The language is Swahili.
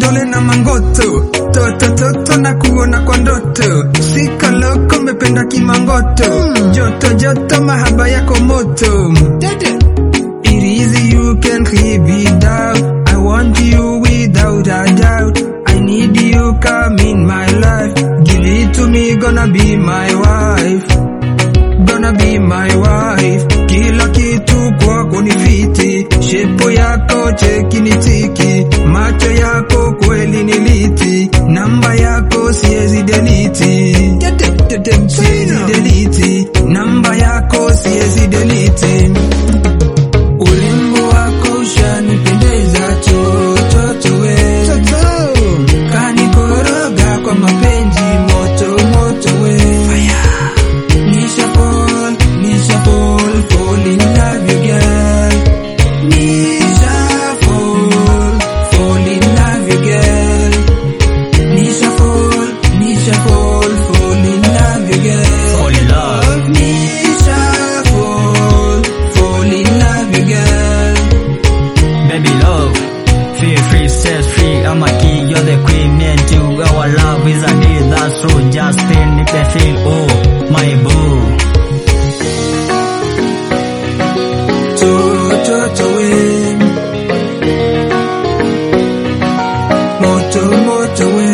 vidole na mangoto toto toto na kuona kwa ndoto sika loko mependa kimangoto joto joto mahaba yako moto It is you can keep it down. I want you without a doubt. I need you come in my life. Give it to me, gonna be my wife. Gonna be my wife. Kila kitu kwako ni fiti. Shepo yako cheki ni tiki. Macho yako kweli ni liti. Namba yako siezi deliti. Siezi deliti. Namba yako siezi deliti. Urembo wako ushanipendeza chochote we kanikoroga kwa mapenzi moto moto we Nisha fall, nisha fall, fall in love you girl Nisha fall, fall in love you girl Nisha fall, nisha fall, fall in love you girl Fall in love. Nisha fall, fall in love you girl Baby love, feel free, set free. I'm a king, you're the queen, me and you. Our love is a deal, that's true. Just feel, nip and feel, oh, my boo. Toto we Moto moto we